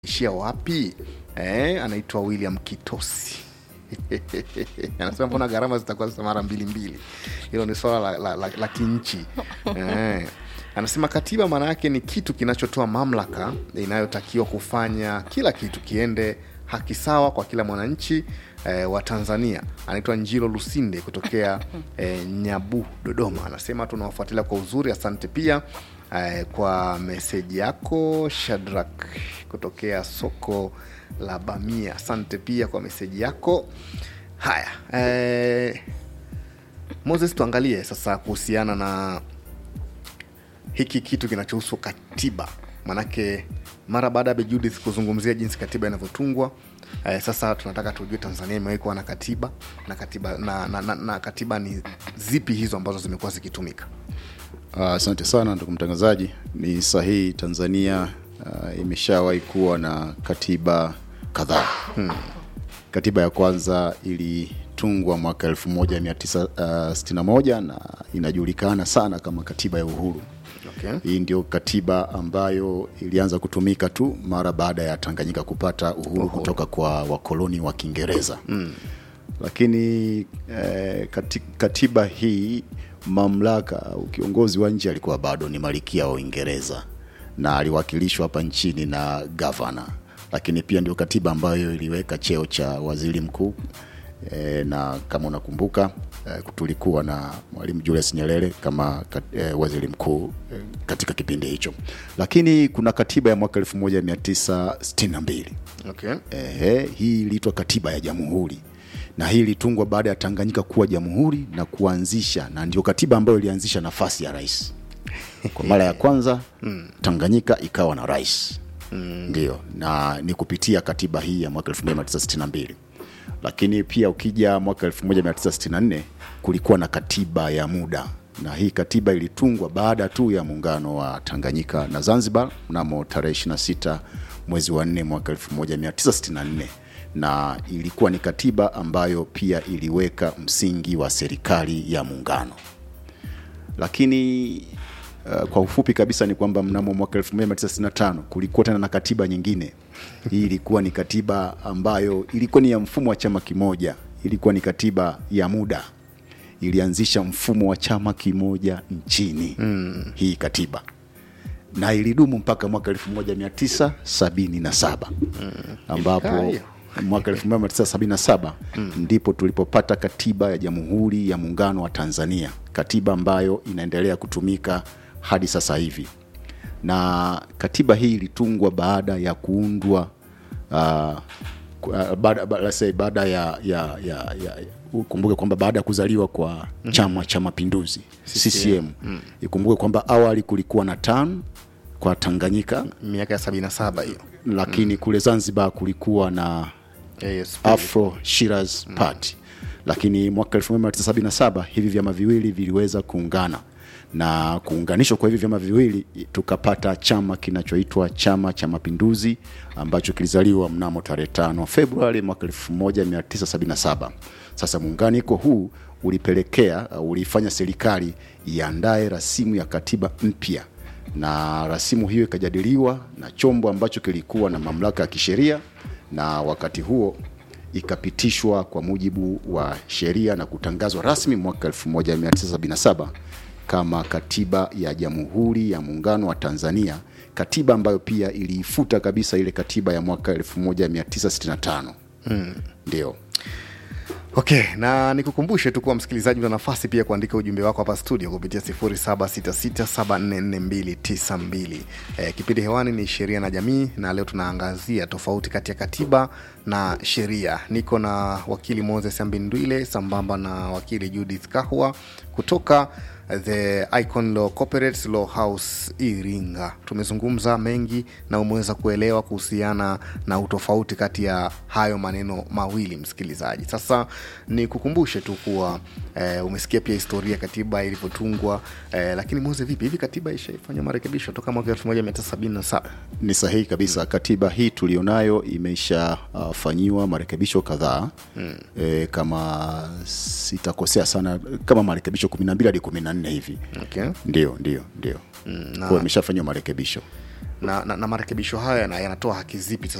ishia wapi eh, anaitwa william kitosi anasema mbona gharama zitakuwa sasa mara mbili mbili hilo ni swala la, la, la, la kinchi eh. anasema katiba maana yake ni kitu kinachotoa mamlaka inayotakiwa kufanya kila kitu kiende haki sawa kwa kila mwananchi eh, wa tanzania anaitwa njilo lusinde kutokea eh, nyabu dodoma anasema tunawafuatilia kwa uzuri asante pia eh, kwa meseji yako shadrak kutokea soko la bamia asante pia kwa meseji yako haya eh, moses tuangalie sasa kuhusiana na hiki kitu kinachohusu katiba manake mara baada ya Bi Judith kuzungumzia jinsi katiba inavyotungwa eh, sasa tunataka tujue tanzania imewahi kuwa na katiba na katiba na, na, na, na katiba ni zipi hizo ambazo zimekuwa zikitumika Asante uh, sana ndugu mtangazaji. Ni sahihi, Tanzania uh, imeshawahi kuwa na katiba kadhaa. Hmm. Katiba ya kwanza ilitungwa mwaka 1961 na inajulikana sana kama katiba ya uhuru. okay. Hii ndio katiba ambayo ilianza kutumika tu mara baada ya Tanganyika kupata uhuru, uhuru. kutoka kwa wakoloni wa Kiingereza. Hmm. Lakini eh, kati, katiba hii mamlaka au kiongozi wa nchi alikuwa bado ni malikia wa Uingereza na aliwakilishwa hapa nchini na gavana, lakini pia ndio katiba ambayo iliweka cheo cha waziri mkuu e, na kama unakumbuka e, tulikuwa na Mwalimu Julius Nyerere kama e, waziri mkuu e, katika kipindi hicho, lakini kuna katiba ya mwaka 1962 okay. e, hii iliitwa katiba ya jamhuri na hii ilitungwa baada ya Tanganyika kuwa jamhuri na kuanzisha, na ndio katiba ambayo ilianzisha nafasi ya rais kwa mara ya kwanza mm. Tanganyika ikawa na rais mm. Ndio, na ni kupitia katiba hii ya mwaka 1962 lakini pia ukija mwaka 1964 kulikuwa na katiba ya muda, na hii katiba ilitungwa baada tu ya muungano wa Tanganyika na Zanzibar mnamo tarehe 26 mwezi wa 4 mwaka 1964 na ilikuwa ni katiba ambayo pia iliweka msingi wa serikali ya muungano. Lakini uh, kwa ufupi kabisa ni kwamba mnamo mwaka 1965 kulikuwa tena na katiba nyingine. Hii ilikuwa ni katiba ambayo ilikuwa ni ya mfumo wa chama kimoja, ilikuwa ni katiba ya muda, ilianzisha mfumo wa chama kimoja nchini mm. hii katiba na ilidumu mpaka mwaka 1977 mm. ambapo mwaka 1977 mm. ndipo tulipopata katiba ya Jamhuri ya Muungano wa Tanzania, katiba ambayo inaendelea kutumika hadi sasa hivi. Na katiba hii ilitungwa baada ya kuundwa uh, baada, baada, baada ya, ya, ya, ya ukumbuke kwamba baada ya kuzaliwa kwa mm. Chama cha Mapinduzi CCM, mm. ikumbuke kwamba awali kulikuwa na TAN kwa Tanganyika miaka ya 77 hiyo, lakini mm. kule Zanzibar kulikuwa na ASP. Afro Shiraz mm. Party, lakini mwaka 1977 hivi vyama viwili viliweza kuungana na kuunganishwa kwa hivi vyama viwili tukapata chama kinachoitwa Chama cha Mapinduzi ambacho kilizaliwa mnamo tarehe 5 Februari mwaka 1977. Sasa muunganiko huu ulipelekea ulifanya serikali iandae rasimu ya katiba mpya na rasimu hiyo ikajadiliwa na chombo ambacho kilikuwa na mamlaka ya kisheria na wakati huo ikapitishwa kwa mujibu wa sheria na kutangazwa rasmi mwaka 1977 kama katiba ya Jamhuri ya Muungano wa Tanzania, katiba ambayo pia iliifuta kabisa ile katiba ya mwaka 1965. Mm. Ndio. Okay, na nikukumbushe tu kuwa msikilizaji, una nafasi pia kuandika ujumbe wako hapa studio kupitia 0766744292. E, kipindi hewani ni sheria na jamii, na leo tunaangazia tofauti kati ya katiba na sheria. Niko na wakili Moses Ambindwile sambamba na wakili Judith Kahwa kutoka the Icon Law Corporate Law House Iringa. Tumezungumza mengi na umeweza kuelewa kuhusiana na utofauti kati ya hayo maneno mawili, msikilizaji. Sasa ni kukumbushe tu kuwa eh, umesikia pia historia katiba ilivyotungwa eh, lakini Moze, vipi hivi katiba ishaifanywa marekebisho toka mwaka 1977? Ni sahihi kabisa. Katiba hii tulionayo imeshafanyiwa uh, marekebisho kadhaa hmm. E, kama sitakosea sana kama marekebisho 12 hadi 14 hivi Okay. ndio ndio ndio Mm, kwa imeshafanyiwa marekebisho na, na, na marekebisho hayo yana- yanatoa haki zipi sasa